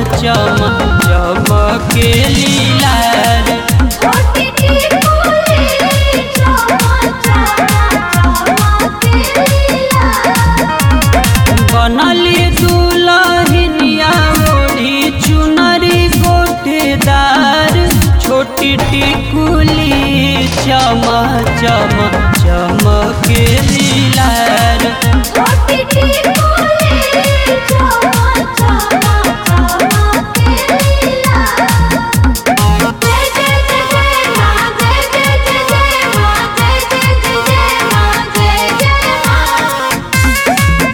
चम चमके लीला रे छोटी टिकुली चमा चमा चमके लीला बनली दुलहिनिया ओढ़ी चुनरी गोटेदार छोटी टिकुली चम चम चमके लीला रे छोटी टिकुली चमा चमा चमके लीला जय जय जय जय मां जय जय जय जय मां जय जय जय जय मां जय जय मां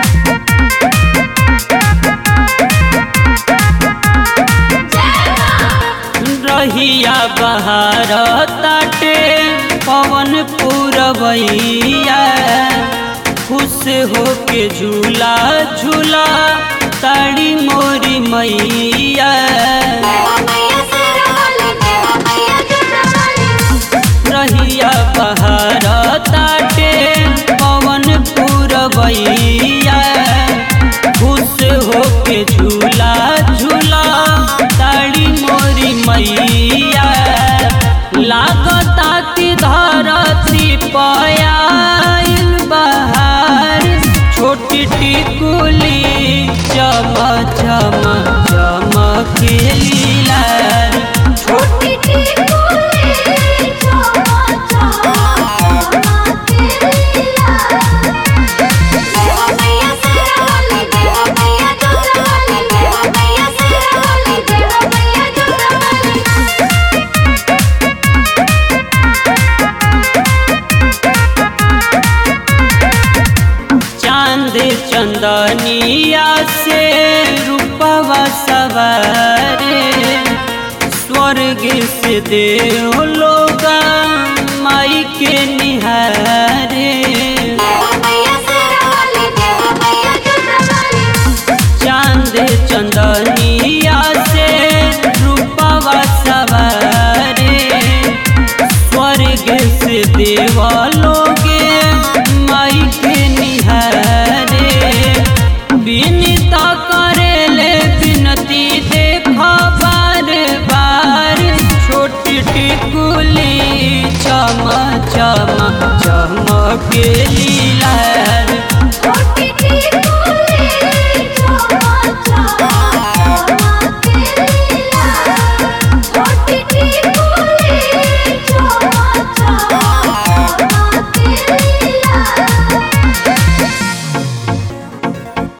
रहिया बहार ताटे पवन पुरवैया खुश होके झूला झूला ताड़ी मोरी मैया मैया सरवाली मैया जुटवाली रहिया बहार ताटे पवन पुरवैया खुश होके झूला झूला ताड़ी मोरी मैया लागता की धरती पयाइल बहार छोटी टिकुली चम चम चमके लीला रे। छोटी टिकुली चमा चमा चमके लीला मैया सरवाली मैया जुटवाली मैया सरवाली मैया जुटवाली चांद चंदनिया से रूपवा सवारे स्वर्ग से देव लोग माई के निहारे मैया सरवाली मैया जुटवाली चांद चंदनिया से रूपवा सवारे स्वर्ग से देव लोगे माई के निहारे विनीता करेले विनती देख बार बार छोटी टिकुली चम चम चमके लीला